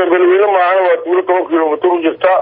hadda beledweyne maahana waa tuulo toban kilomitr u jirta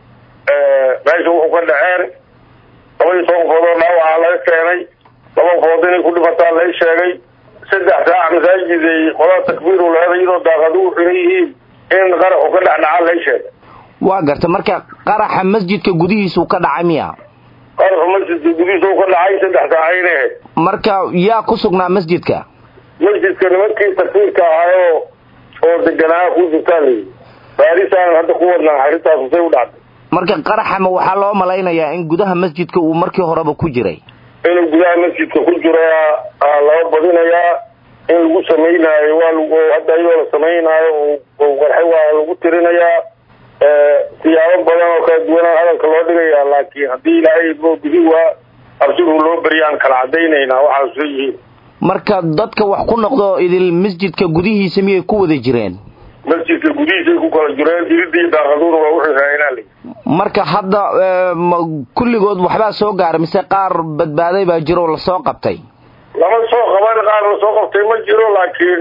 meesha wuxuu ka dhaceen laba iyo toban food oo dhaawacaa laga keenay laba food inay ku dhimataa lay sheegay saddex saac masaajid ay qolada takbiiru leeda iyadoo daaqadu u xiran yihiin in qaraxu ka dhexdhacaa lay sheegay waa garta marka qaraxa masjidka gudihiisuu ka dhacay miya qaraxu masjidka gudihiisa u ka dhacay saddex saacayna ahayd marka yaa ku sugnaa masjidka masjidka nimankii takfiirka ahaayoo oo deganaa ku jirtaa layihi baarisaanan hadda ku wadnaa arrintaas say u dhacday marka qaraxama waxaa loo malaynayaa in gudaha masjidka uu markii horeba ku jiray inuu gudaha masjidka ku jiro laba badinayaa in lagu samaynaayo waa hadda iyadoo la samaynaayo qarxay waa lagu tirinayaa siyaabo badan oo kala duwanaa hadalka loo dhigayaa laakiin haddii ilaahay bidi waa absiru loo beriyaan kala cadaynaynaa waxaas leeyihiin marka dadka wax ku noqdo idil masjidka gudihiisa miyay ku wada jireen masjidka gudihiisay ku kala jireen iridii daaqaduuna waa wixii raayinaa layi marka hadda kulligood waxbaa soo gaaray mise qaar badbaaday baa jiro oo lasoo qabtay lama soo qaban qaar lasoo qabtay ma jiro laakiin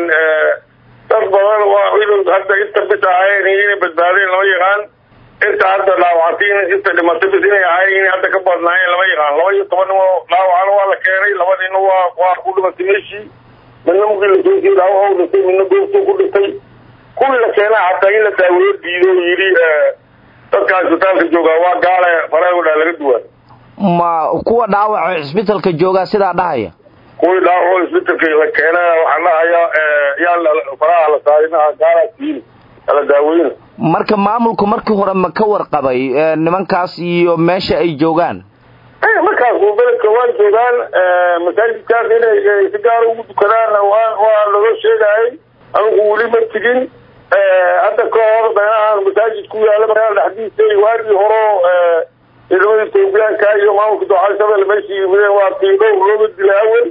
dad badan waa inuu hadda inta bis ahayn inay badbaadeen lama yaqaan inta hadda dhaawactay inta dhimatay bis inay ahayn inay hadda ka badnaayeen lama yaqaan laba iyo toban nimo dhaawacana waa la keenay laba nina waa waa ku dhimatay meeshii midna markii lasoo sii dhaawac u dhintay midna goobtuu ku dhintay kuwii la keenaa hataa in la daaweyo diido oo yidhi dadka isbitaalka joogaa waa gaale faragodhaa laga duwaan ma kuwa dhaawaco cisbitalka joogaa sidaa dhahaya kuwii dhaawaco isbitalka la keena waxaan dhahayaa yaa faraha la saarinaha gaalaas diini ala daaweyna marka maamulku markii hore ma ka warqabay nimankaas iyo meesha ay joogaan markaas beledka waa joogaan masaajidkaas inay si gaara ugu dukadaan waa waa lagoo sheegayay anigu weli ma tigin hadda ka hor meelahaan masaajid ku yaala magaalada dhexdiisa waagii horo ciidamada etoobiyaanka iyo maamulka dooxada shabelle meeshii yimideen waa tii dhowr looga dilay awel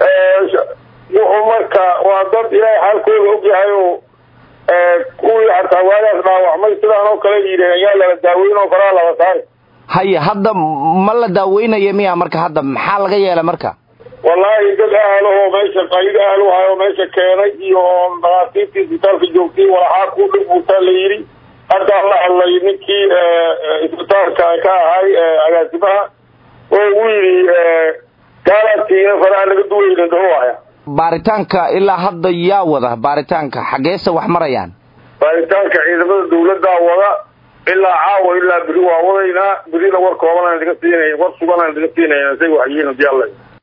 wuxuu marka waa dad ilaahay xaalkooda ogyahay oo kuwii hataa waagaas dhaawacmay sidaan oo kale yidheen ayaa lala daaweyn oo faraha lala saari haya hadda ma la daaweynaya miya marka hadda maxaa laga yeelay marka wallaahi dad ahalahoo meesha qayb ahaluhayo meesha keenay iyo dhakhaatiirtii isbitaalka joogtay walaxaa ku dhibbuutaa la yidhi haddaa la hadlay ninkii isbitaalka ka ahay agaasimaha oo uu yidhi gaalaadkiina faraha naga duweyna dhahowaya baaritaanka ilaa hadda yaa wada baaritaanka xaggeese wax marayaan baaritaanka ciidamada dawladdaa wada ilaa caawa ilaa beri waa wadaynaa berina war koobanaan idiga siinay war suganaan idiga siinayna say waxyihiin hadii alla